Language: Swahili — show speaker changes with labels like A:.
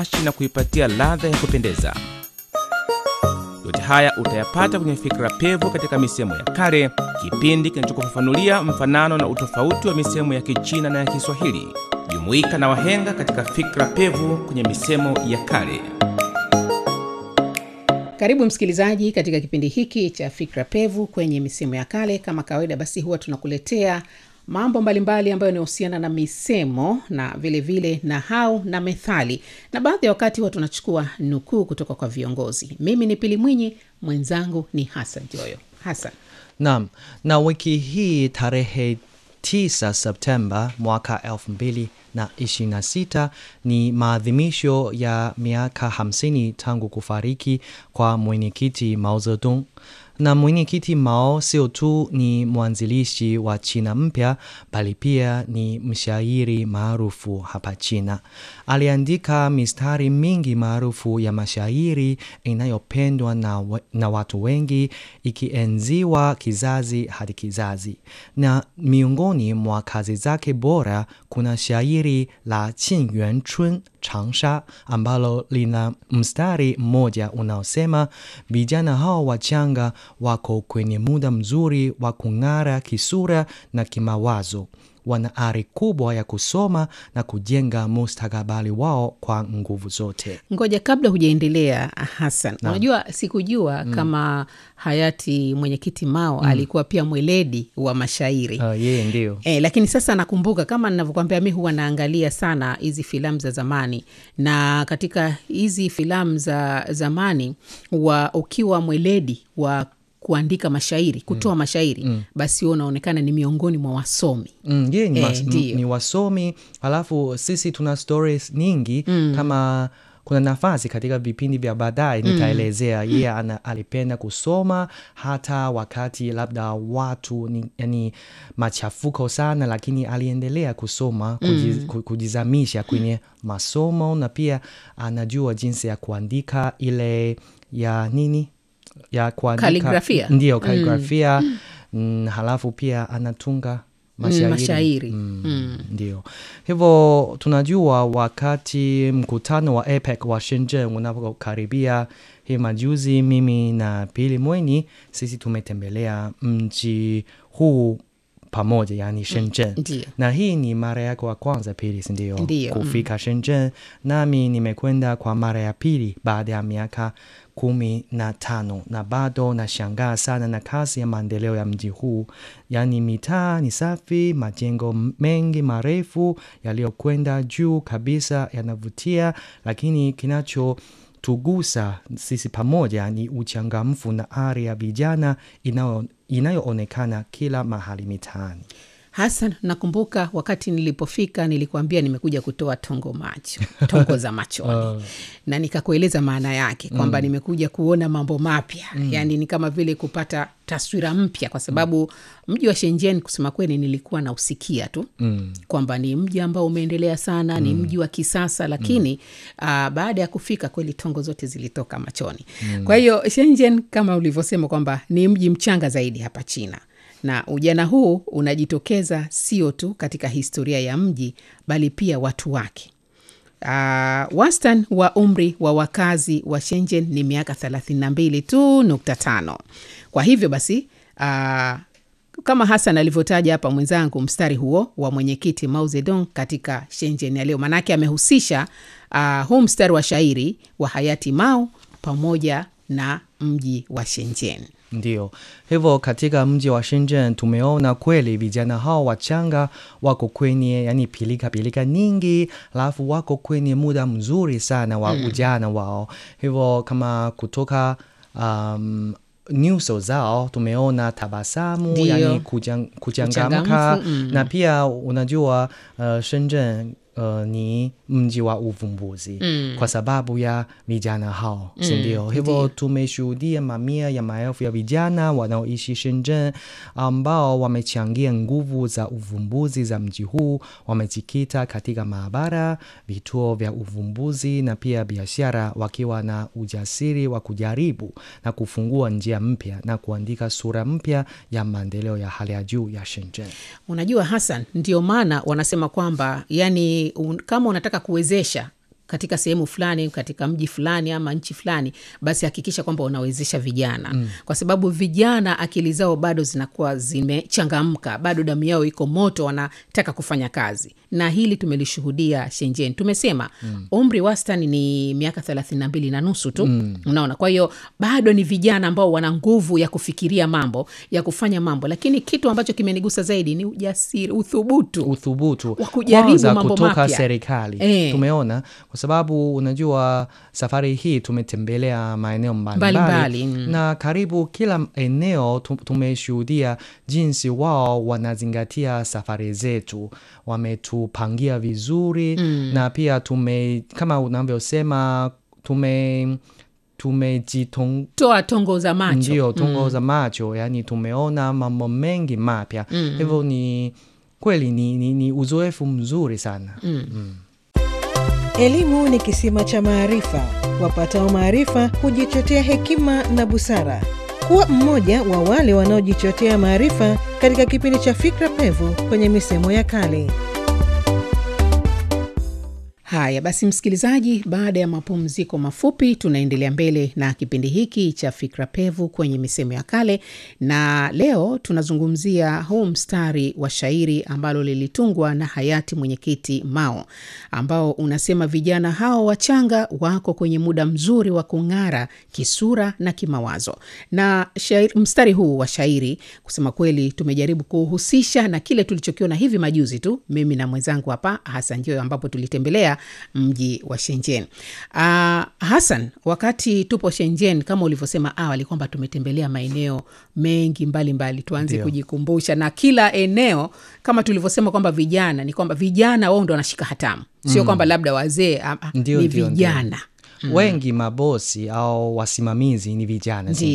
A: na kuipatia ladha ya kupendeza. Yote haya utayapata kwenye Fikra Pevu katika misemo ya kale, kipindi kinachokufafanulia mfanano na utofauti wa misemo ya Kichina na ya Kiswahili. Jumuika na wahenga katika Fikra Pevu kwenye misemo ya kale.
B: Karibu msikilizaji katika kipindi hiki cha Fikra Pevu kwenye misemo ya kale. Kama kawaida, basi huwa tunakuletea mambo mbalimbali ambayo yanahusiana na misemo na vilevile vile nahau na methali, na baadhi ya wakati huwa tunachukua nukuu kutoka kwa viongozi. Mimi ni Pili Mwinyi, mwenzangu ni Hasan Joyo. Hasan,
C: Naam, na wiki hii tarehe 9 Septemba mwaka 2026 ni maadhimisho ya miaka 50 tangu kufariki kwa mwenyekiti Mao Zedong. Na mwenyekiti Mao sio tu ni mwanzilishi wa China mpya bali pia ni mshairi maarufu hapa China. Aliandika mistari mingi maarufu ya mashairi inayopendwa na, we- na watu wengi ikienziwa kizazi hadi kizazi. Na miongoni mwa kazi zake bora kuna shairi la Qin Yuan Chun Changsha ambalo lina mstari mmoja unaosema vijana hao wachanga wako kwenye muda mzuri wa kung'ara kisura na kimawazo. Wana ari kubwa ya kusoma na kujenga mustakabali wao kwa nguvu zote.
B: ngoja kabla hujaendelea Hasan, unajua sikujua kama hayati mwenyekiti Mao alikuwa pia mweledi wa mashairi
C: Uh, yeye ndio
B: E, lakini sasa nakumbuka kama ninavyokwambia, mi huwa naangalia sana hizi filamu za zamani, na katika hizi filamu za zamani wa ukiwa mweledi wa kuandika mashairi, kutoa mashairi, basi huwa unaonekana ni miongoni mwa wasomi.
C: Mm, yeye ni,
B: Eh,
C: mas-
B: ndiyo.
C: ni wasomi alafu sisi tuna stories nyingi kama kuna nafasi katika vipindi vya baadaye nitaelezea yeye ana- alipenda kusoma hata wakati labda watu ni, yani machafuko sana lakini aliendelea kusoma kujiz, ku- kujizamisha kwenye masomo na pia anajua jinsi ya kuandika ile ya nini ya kuandika
B: Kaligrafia.
C: ndio kaligrafia mm, halafu pia anatunga mashairi,
B: mashairi.
C: Mm, ndio hivyo tunajua wakati mkutano wa APEC wa Shenzhen unapokaribia hii majuzi mimi na Pili Mweni sisi tumetembelea mji huu pamoja yani Shenzhen
B: Ndio.
C: na hii ni mara yako ya kwanza Pili sindio
B: Ndio,
C: kufika Shenzhen nami nimekwenda kwa mara ya pili baada ya miaka kumi na tano na bado nashangaa sana na kasi ya maendeleo ya mji huu yaani mitaa ni safi majengo mengi marefu yaliyokwenda juu kabisa yanavutia lakini kinacho tugusa sisi pamoja ni uchangamfu na ari ya vijana inayo- inayoonekana kila mahali mitaani
B: Hasan, nakumbuka wakati nilipofika nilikuambia nimekuja kutoa tongo macho tongo za machoni na nikakueleza maana yake kwamba nimekuja kuona mambo mapya yaani ni kama vile kupata taswira mpya kwa sababu mji wa Shenzhen kusema kweli nilikuwa nausikia tu mm. kwamba ni mji ambao umeendelea sana ni mji wa kisasa lakini ah, baada ya kufika kweli tongo zote zilitoka machoni kwa hiyo Shenzhen kama ulivyosema kwamba ni mji mchanga zaidi hapa China na ujana huu unajitokeza sio tu katika historia ya mji bali pia watu wake. Uh, wastan wa umri wa wakazi wa Shenzhen ni miaka 32 tu nukta tano. Kwa hivyo basi uh, kama Hasan alivyotaja hapa mwenzangu, mstari huo wa mwenyekiti Mao Zedong katika Shenzhen ya leo, maanake amehusisha uh, huu mstari wa shairi wa hayati Mao pamoja na mji wa Shenzhen.
C: Ndio hivyo, katika mji wa Shenzhen tumeona kweli vijana hao wachanga wako kwenye yani pilika pilika nyingi, alafu wako kwenye muda mzuri sana wa ujana wao. Hivyo kama kutoka um, nyuso zao tumeona tabasamu,
B: Ndio.
C: yani kujan, kuchangamka
B: Uchangamfu, mm.
C: na pia unajua uh, Shenzhen uh, ni mji wa uvumbuzi
B: Mm.
C: kwa sababu ya vijana hao si ndio? Hivyo tumeshuhudia mamia ya maelfu ya vijana wanaoishi Shenzhen ambao wamechangia nguvu za uvumbuzi za mji huu. Wamejikita katika maabara, vituo vya uvumbuzi na pia biashara, wakiwa na ujasiri wa kujaribu na kufungua njia mpya na kuandika sura mpya ya maendeleo ya hali ya juu ya Shenzhen.
B: Unajua Hassan, ndio maana wanasema kwamba yani un, kama unataka kuwezesha katika sehemu fulani katika mji fulani ama nchi fulani basi hakikisha kwamba unawezesha vijana mm. kwa sababu vijana akili zao bado zinakuwa zimechangamka bado damu yao iko moto wanataka kufanya kazi na hili tumelishuhudia shenjen tumesema mm. umri wastani ni miaka thelathini na mbili na nusu tu mm. unaona kwa hiyo bado ni vijana ambao wana nguvu ya kufikiria mambo ya kufanya mambo lakini kitu ambacho kimenigusa zaidi ni ujasiri uthubutu
C: uthubutu
B: Wa kujaribu
C: kwanza
B: mambo
C: kutoka
B: mapya.
C: serikali
B: Eh.
C: tumeona kwa sababu unajua safari hii tumetembelea maeneo mbalimbali
B: Mbalimbali, mm.
C: na karibu kila eneo tu- tumeshuhudia jinsi wao wanazingatia safari zetu wametupangia vizuri mm. na pia tume kama unavyosema tume tumejitong
B: toa tongo za macho
C: ndio tungo za macho yani tumeona mambo mengi mapya hivyo ni kweli ni, ni, ni uzoefu mzuri sana
D: Elimu ni kisima cha maarifa. Wapatao maarifa hujichotea hekima na busara. Kuwa mmoja wa wale wanaojichotea maarifa katika kipindi cha Fikra Pevu kwenye misemo ya kale.
B: haya basi msikilizaji baada ya mapumziko mafupi tunaendelea mbele na kipindi hiki cha fikra pevu kwenye misemo ya kale na leo tunazungumzia huu mstari wa shairi ambalo lilitungwa na hayati mwenyekiti mao ambao unasema vijana hao wachanga wako kwenye muda mzuri wa kung'ara kisura na kimawazo na shairi, mstari huu wa shairi kusema kweli tumejaribu kuhusisha na kile tulichokiona hivi majuzi tu mimi na mwenzangu hapa hasan joyo ambapo tulitembelea mji wa shenjen uh, hasan wakati tupo shenjen kama ulivyosema awali kwamba tumetembelea maeneo mengi mbalimbali mbali. tuanze
C: Ndio.
B: kujikumbusha na kila eneo kama tulivyosema kwamba vijana ni kwamba vijana wao ndo wanashika hatamu sio kwamba labda wazee ah, ah,
C: Ndio,
B: ni
C: ndio, ndio.
B: vijana
C: wengi mabosi au wasimamizi ni vijana
B: Ndio.